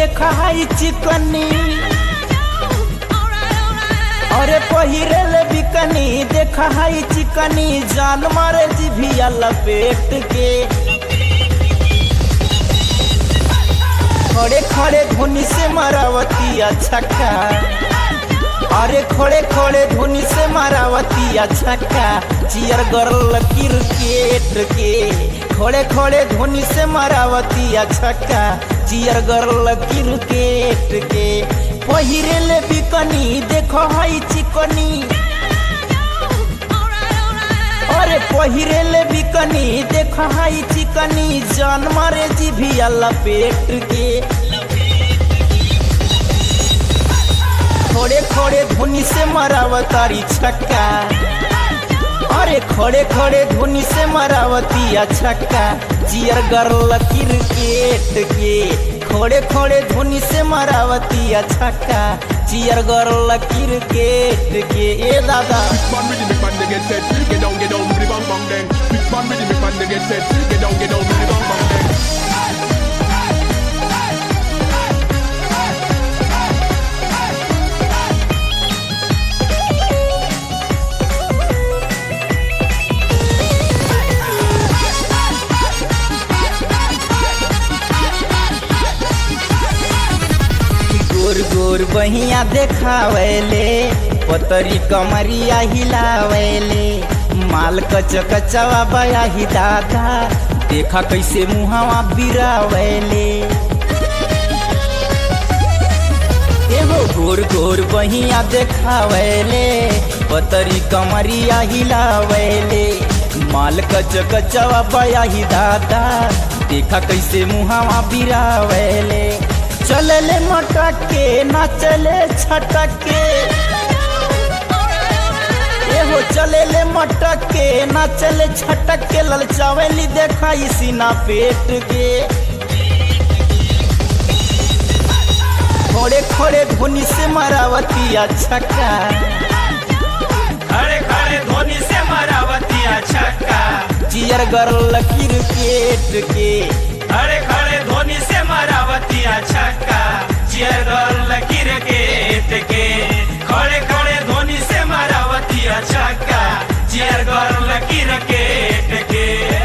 देखा है चिकनी अरे पहिरेल बिकनी देखा है चिकनी जान मारे जिभिया लपेट के खड़े खड़े धुनी से मारावती छक्का अरे खड़े खड़े धुनी से मारावती छक्का चियर गर्ल क्रिकेट के खड़े खड़े धुनी से मारावती छक्का चियर गर्ल क्रिकेट के पहिरेल बिकनी देखो है चिकनी अरे पहिरेल बिकनी देखो है चिकनी जान मारे जिभिया लपेट के खड़े खड़े धुनी से मरावतारी छक्का अरे खड़े खड़े धुनी से मरावती छक्का चियर गर्ल क्रिकेट के खड़े खड़े धुनी से मरावती छक्का चियर गर्ल क्रिकेट के ए दादा Which man with the big man they get set? Get down, get down, bang bang bang then. Which man with the big man they get set? Get down, get down, bang bang bang then. गोर गोर बहिया देखावेले पतरी कमरिया हिलावेले माल कच कचवा बया ही दादा देखा कैसे मुहावा बिरावेले एगो गोर गोर बहिया देखावेले पतरी कमरिया हिलावेले माल कच कचवा बया ही दादा देखा कैसे मुहावा बिरावेले चलले मटक के ना चले छटक के एहो चलेले मटक के ना चले छटक के ललचावेली देखा सीना पेट के खड़े खड़े धुनी से मरावती छक्का खड़े खड़े धोनी से मरावती छक्का चियर गर्ल क्रिकेट के खड़े खड़े धोनी से मरावती छक्का चियर गर्ल क्रिकेट के खड़े खड़े धोनी से मरावती छक्का चियर गर्ल क्रिकेट के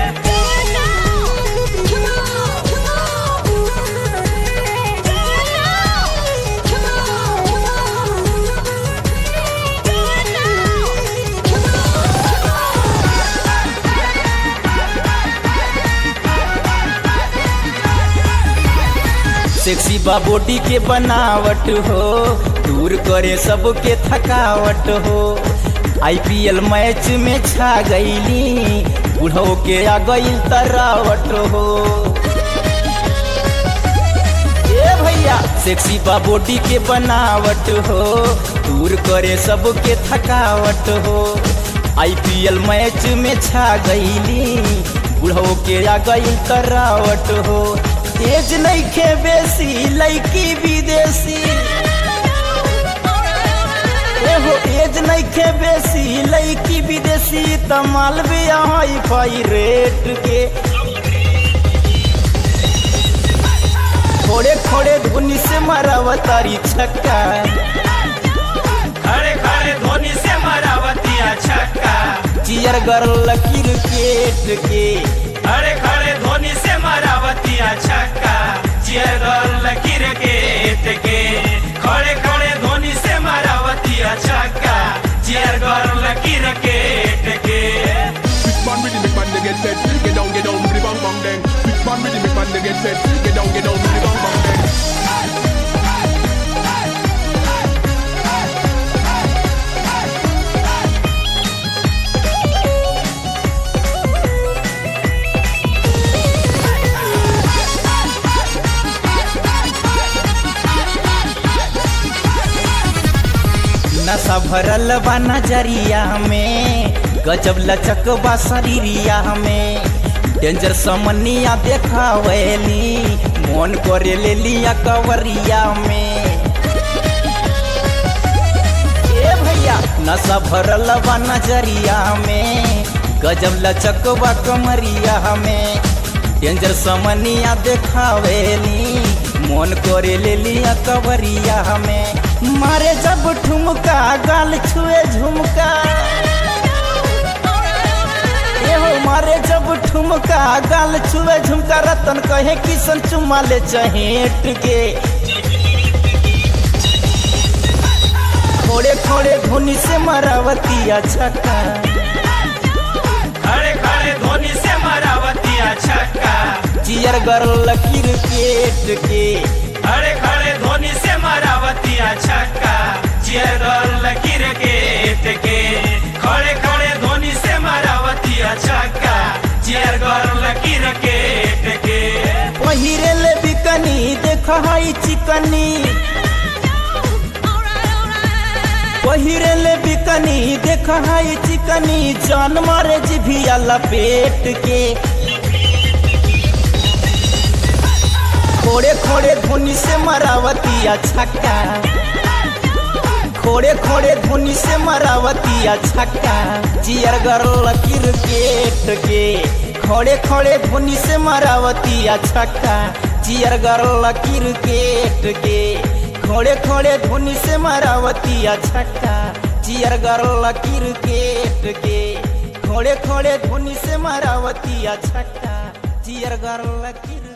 सेक्सी बा बॉडी के बनावट हो दूर करे सबके थकावट हो आईपीएल मैच में छा गईली बुढ़ो के आ गई तरावट हो ए भैया सेक्सी बा बॉडी के बनावट हो दूर करे सबके थकावट हो आईपीएल मैच में छा गईली बुढ़ो के आ गई तरावट हो तेज नहीं खे बेसी लड़की विदेशी एहो एज नहीं खे बेसी लड़की विदेशी तमाल भी हाई फाई रेट के खोड़े खोड़े धुनी से मरावतारी छक्का खड़े खड़े धोनी से मरावती छक्का चियर गर्ल क्रिकेट के खड़े खड़े धोनी से मरावती छक्का चियर गर्ल क्रिकेट के खड़े खड़े धोनी से मरावती छक्का चियर गर्ल क्रिकेट के Which man with the big man they get set? Get down, get down, bang bang bang then. Which man with the big man they get set? Get down, get down, bang bang bang then. नशा भरल बा नजरिया में गजब लचक बा शरीरिया में डेंजर समनिया देखावेली मन करे ले लिया कवरिया में ए भैया नशा भरल बा नजरिया में गजब लचक बा कमरिया में डेंजर समनिया देखावेली मन करे ले लिया कवरिया हमें मारे जब ठुमका गाल छुए झुमका एहो मारे जब ठुमका गाल छुए झुमका रतन कहे किसन चुमा ले चहेट के खोड़े खोड़े धुनी से मरावतिया छक्का खड़े खड़े धोनी से मरावतिया छक्का चियर गरल क्रिकेट के खड़े खड़े धोनी से मरावतिया छक्का चियर गर्ल क्रिकेट के खड़े खड़े धोनी से मरावतिया छक्का चियर गर्ल क्रिकेट के पहिरे ले बिकनी देख हई चिकनी पहिरे ले बिकनी देख हई चिकनी जान मारे जिभिया लपेट के खोड़े खोड़े धुनी से मरावतिया छक्का खोड़े खोड़े धुनी से मरावतिया छक्का चियर गरल क्रिकेट के खोड़े खोड़े धुनी से मरावतिया छक्का चियर गरल क्रिकेट के खोड़े खोड़े धुनी से मरावतिया छक्का चियर गरल क्रिकेट के खोड़े खोड़े धुनी से मरावतिया छक्का चियर गरल क्रिकेट